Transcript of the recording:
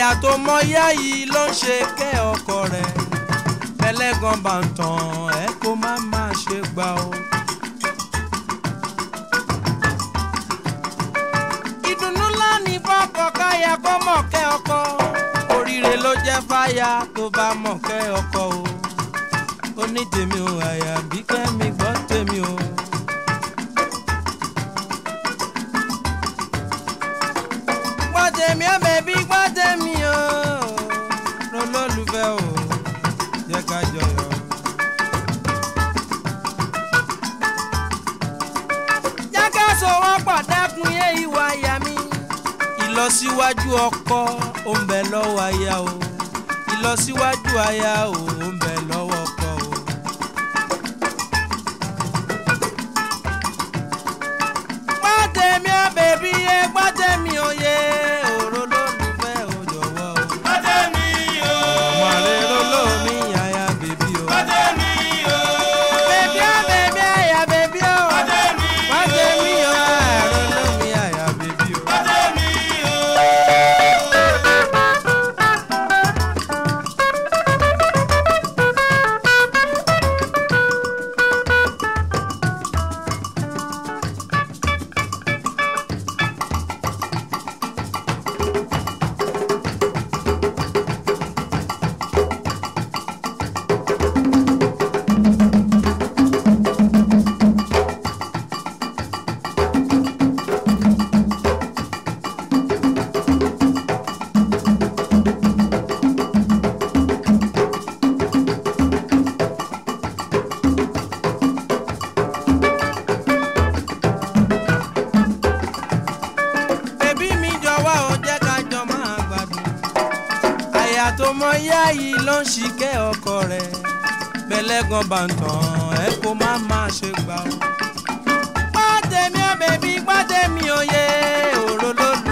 àyà tó mọ yá yìí ló ń ṣe kẹ́ ọkọ rẹ̀ ẹlẹ́gàn bá ń tàn ẹ́ kó má má ṣe gbà o. ìdùnnú ńlá ní fọ́kọ káyà kó mọ̀ kẹ́ ọkọ oríire ló jẹ́ fáyà tó bá mọ̀ kẹ́ ọkọ o ó ní tèmi o àyà bí kẹ́mi gbọ́ tèmi o. gbọ́ tèmi ó bẹ̀bí gbọ́ tèmi o lọ́lọ́lùfẹ́ o jẹ́ ká jọyọ̀. jákè sọ̀wọ́pọ̀ dẹ́kun yé ìwà àyà mi. ìlọsíwájú ọkọ ó ń bẹ lọ́wọ́ aya o ìlọsíwájú aya o ó ń bẹ lọ́wọ́ ọkọ o. gbọ́tẹ̀mí ó bèbí yé gbọ́tẹ̀mí ó yé òró lólùfẹ́ ò jọ̀wọ́ o. Gbọ́tẹ̀mí o. ọmọ rẹ̀ ló lómi àyà bèbí o. Gbọ́tẹ̀mí o. bèbí ó bèbí àyà bèbí o. Gbọ́tẹ̀mí o. gbọ́tẹ̀mí ó àrò lómi àyà bèbí o. Gbọ́tẹ̀mí o. bèbí mi jọ̀wọ́ ò jẹ́ ká jọ máa gbádùn. àyà tó mọ yá yìí ló ń ṣìkẹ́ ọkọ rẹ̀ bẹ́lẹ́gàn bá ń tàn ẹ́ kó má má ṣe gbà ó. gbọ́tẹ̀mí ó bèbí gbọ́tẹ̀mí ó yé òró lólùfẹ́